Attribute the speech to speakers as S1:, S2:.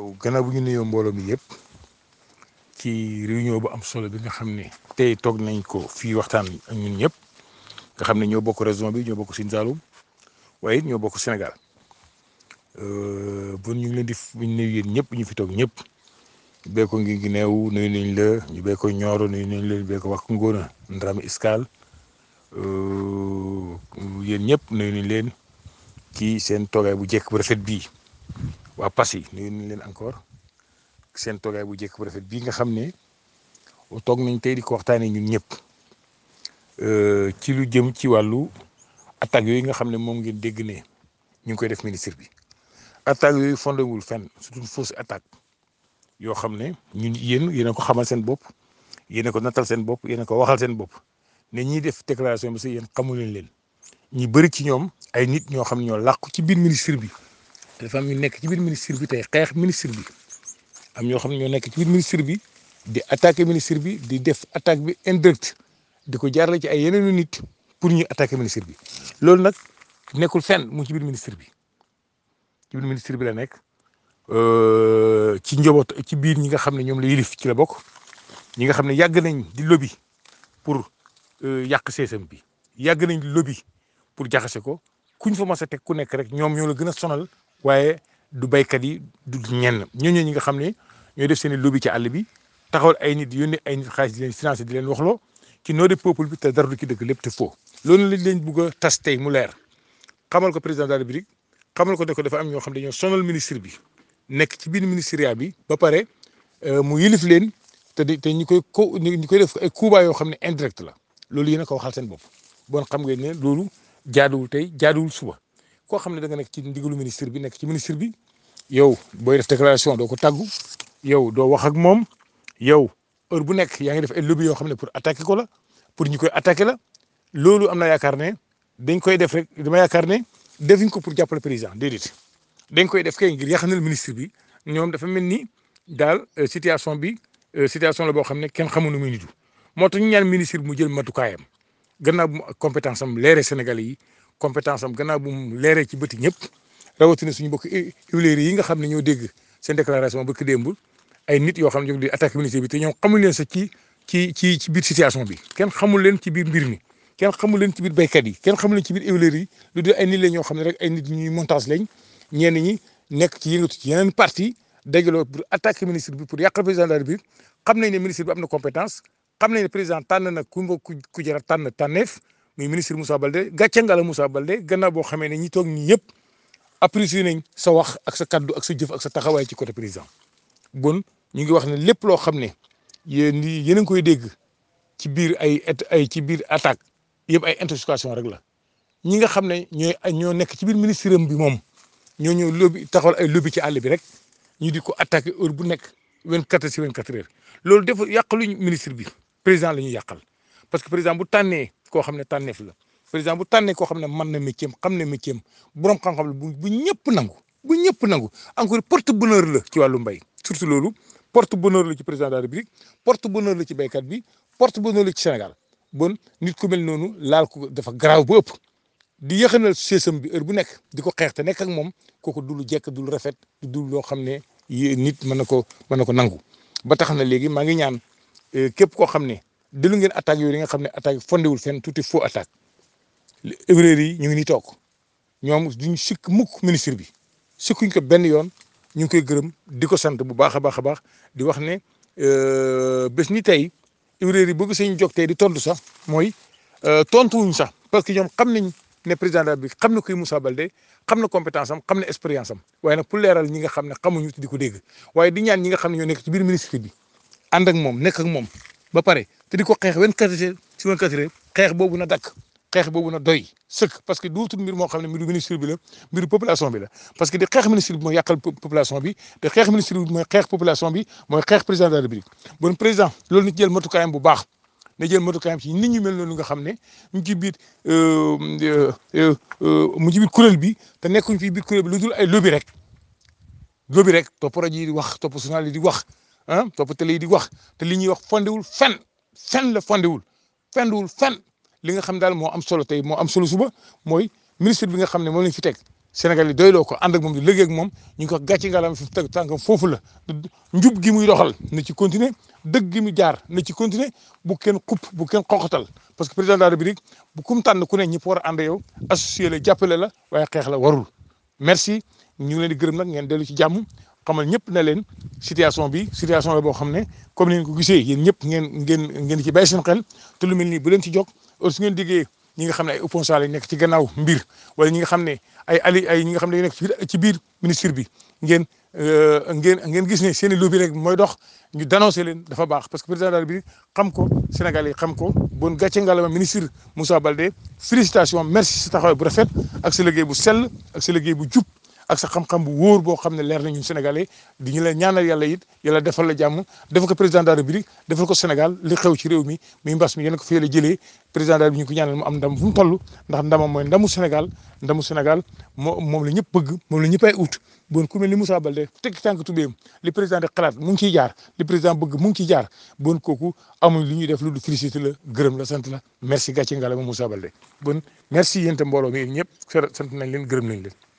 S1: gannaaw bu ñu nuyoo mbooloo mi yëpp ci réunion bu am solo bi nga xam ne tey toog nañ ko fii waxtaan ak ñun ñëpp nga xam ne ñoo bokk région bi ñoo bokk Sine Saloum waaye it ñoo bokk Sénégal bon ñu ngi leen di ñu nuyu yéen ñëpp ñu fi toog ñëpp bee ko ngi Guinée nuyu nañ la ñu bee ko Nioro nuyu nañ la ñu bee ko wax Ngona Ndrame Escale yéen ñëpp nuyu nañ leen ci seen toogaay bu jekk bu rafet bii waa Passy nuyu nañ leen encore seen toogaay bu jekk bu rafet bii nga xam ne toog nañ tey di ko waxtaanee ñun ñëpp ci lu jëm ci wàllu attaques yooyu nga xam ne moom ngeen dégg ne ñu ngi koy def ministre bi attaques yooyu fondé wul fenn surtout fausse attaque yoo xam ne ñun yéen yéen a ko xamal seen bopp yéen a ko nattal seen bopp yéen a ko waxal seen bopp ne ñiy def déclaration bi sax yéen xamu leen leen ñi bëri ci ñoom ay nit ñoo xam ne ñoo làqu ci biir ministre bi dafa am ñu nekk ci biir ministre bi tey xeex ministre bi am ñoo xam ne ñoo nekk ci biir ministre bi di attaquer ministre bi di def attaque bi indirect di ko jaarale ci ay yeneen nit pour ñu attaquer ministre bi loolu nag nekkul fenn mu ci biir ministre bi ci biir ministre bi la nekk ci njaboot ci biir ñi nga xam ne ñoom la yilif ci la bokk ñi nga xam ne yàgg nañ di lobby pour yàq seesam bi yàgg nañ di lobby pour jaxase ko kuñ fa mas a teg ku nekk rek ñoom ñoo la gën a sonal waaye du baykat yi du ñenn ñooñu ñi nga xam ne ñooy def seen i lobby ci àll bi taxawal ay nit yónnee ay nit xaalis di leen financé di leen waxloo ci nom du peuple bi te dara du ci dëgg lépp te faux loolu lañ leen bugg a tas tey mu leer xamal ko président de la République xamal ko ne ko dafa am ñoo xam ne dañoo sonal ministre bi nekk ci biir ministériat bi ba pare mu yilif leen te di te ñu koy ko ñu koy def ay kuuba yoo xam ne indirect la loolu yéen a ko waxal seen bopp bon xam ngeen ne loolu jaaduwul tey jaaduwul suba koo xam ne da nga nekk ci ndigalu ministre bi nekk ci ministre bi yow booy def déclaration doo ko tàggu yow doo wax ak moom yow heure bu nekk yaa ngi def ay lobby yoo xam ne pour attaquer ko la pour ñu koy attaquer la loolu am na yaakaar ne dañ koy def rek dama yaakaar ne defuñ ko pour jàppale président déedéet dañ koy def kay ngir yàqanal ministre bi ñoom dafa mel ni daal situation bi situation la boo xam ne kenn xamu nu muy nitu moo tax ñu ñaan ministre bi mu jël matukaayam gannaaw bu mu compétence am leeree Sénégalais yi compétence am gannaaw bu mu leeree ci bëti ñëpp rawatina suñu bokk huiliers yi nga xam ne ñoo dégg seen déclaration bëkk démb ay nit yoo xam ne ñoo di attaqué ministre bi te ñoom xamul leen sax ci ci ci ci biir situation bi kenn xamul leen ci biir mbir mi kenn xamul leen ci biir béykat yi kenn xamul leen ci biir huiliers yi lu dul ay nit la ñoo xam ne rek ay nit ñuy montage lañ ñenn ñi nekk ci yëngatu ci yeneen parti dajaloo pour attaquer ministre bi pour yàqal président de la République xam nañ ne ministre bi am na compétence xam nañ ne président tànn na ku ku ku jar a tànn tànneef muy ministre Moussa Baldé gàcce nga la Moussa Baldé gannaaw boo xamee ne ñi toog ñi yëpp apprécié nañ sa wax ak sa kaddu ak sa jëf ak sa taxawaay ci côté président bon ñu ngi wax ne lépp loo xam ne yéen yéen a ngi koy dégg ci biir ay ay ci biir attaque yëpp ay intoxication rek la ñi nga xam ne ñooy ñoo nekk ci biir ministre am bi moom ñoo ñëw lobby taxawal ay lobby ci àll bi rek ñu di ko attaqué heure bu nekk 24 si 24 heures loolu dafa yàqaluñ ministre bi président la ñuy yàqal parce que président bu tànnee koo xam ne tànneef la président bu tànnee koo xam ne mën na métier am xam ne métier am borom xam-xam la bu bu ñëpp nangu bu ñëpp nangu encore porte bonheur la ci wàllu mbay surtout loolu porte bonheur la ci président de la république porte bonheur la ci béykat bi porte bonheur la ci Sénégal bon nit ku mel noonu laal ko dafa garaaw bu ëpp di yëxanal seesam bi heure bu nekk di ko xeex te nekk ak moom kooku du lu jekk du lu rafet du loo xam ne nit mën na ko mën na ko nangu ba tax na léegi maa ngi ñaan képp koo xam ne delu ngeen attaque yooyu nga xam ne attaque fondewul fenn tuuti faux attaque erreur yi ñu ngi nii toog ñoom duñ sikk mukk ministre bi sikkuñ ko benn yoon ñu ngi koy gërëm di ko sant bu baax a baax a baax di wax ne bés ni tey erreur yi bëgg sañ jóg tey di tontu sax mooy tontuwuñ sax parce que ñoom xam nañ ne président bi xam na kuy Moussa Baldé xam na compétence am xam na expérience am waaye nag pour leeral ñi nga xam ne xamuñu te di ko dégg waaye di ñaan ñi nga xam ne ñoo nekk ci biir ministre bi ànd ak moom nekk ak moom ba pare te di ko xeex 24 heures ci 24 heures xeex boobu na dakk xeex boobu na doy sëkk parce que duutul mbir moo xam ne mbiru ministre bi la mbiru population bi la parce que di xeex ministre bi mooy yàqal population bi te xeex ministre bi mooy xeex population bi mooy xeex président de la république bon président loolu nit jël matukaayam bu baax na jël matukaayam ci nit ñu mel noonu nga xam ne ñu ci biir mu ci biir kuréel bi te nekkuñ fi biir kuréel bi lu dul ay lobby rek lobby rek topp rajo yi di wax topp journal yi di wax ah topp télé yi di wax te li ñuy wax fondewul fen fen la fondewul fendewul fen li nga xam daal moo am solo tey moo am solo suba mooy ministre bi nga xam ne moom lañ fi teg Sénégal yi doyloo ko ànd ak moom di liggéey ak moom ñu ngi ko gàcce ngalam fi teg tànkam foofu la njub gi muy doxal na ci continuer dëgg gi mu jaar na ci continuer bu kenn xupp bu kenn xoxatal parce que président de la république bu kum tànn ku ne ñi war a ànd yow associé la jàppale la waaye xeex la warul merci ñu ngi leen di gërëm nag ngeen dellu ci jàmm xamal ñëpp ne leen situation bi situation la boo xam ne comme ni ngeen ko gisee yéen ñëpp ngeen ngeen ngeen ci bàyyi seen xel te lu mel nii bu leen ci jóg su ngeen diggee ñi nga xam ne ay opposants lañ nekk ci gannaaw mbir wala ñi nga xam ne ay ali ay ñi nga xam ne nekk ci biir ministre bi ngeen ngeen ngeen gis ne seen i lobby rek mooy dox ñu dénoncé leen dafa baax parce que président de la République xam ko Sénégal yi xam ko bon gàcce ngalama ministre Moussa Baldé félicitation merci sa taxawaay bu rafet ak sa liggéey bu sell ak sa liggéey bu jub ak sa xam-xam bu wóor boo xam ne leer na ñun Sénégalais di ñu la ñaanal yàlla it yàlla defal la jàmm defal ko président de la République defal ko Sénégal li xew ci réew mi muy mbas mi yéen ko fii la jëlee président de la République ñu ko ñaanal mu am ndam fu mu toll ndax ndamam mooy ndamu Sénégal ndamu Sénégal moo moom la ñëpp bëgg moom la ñëpp ay ut bon ku mel ni Moussa Baldé tekki tànk tubéem li président de xalaat mu ngi ciy jaar li président bëgg mu ngi ciy jaar bon kooku amuñ li ñuy def lu du félicité la gërëm la sant la merci gàcce ngala ma Moussa Baldé bon merci yéen itam mbooloo mi ñëpp sant nañ leen gërëm nañ leen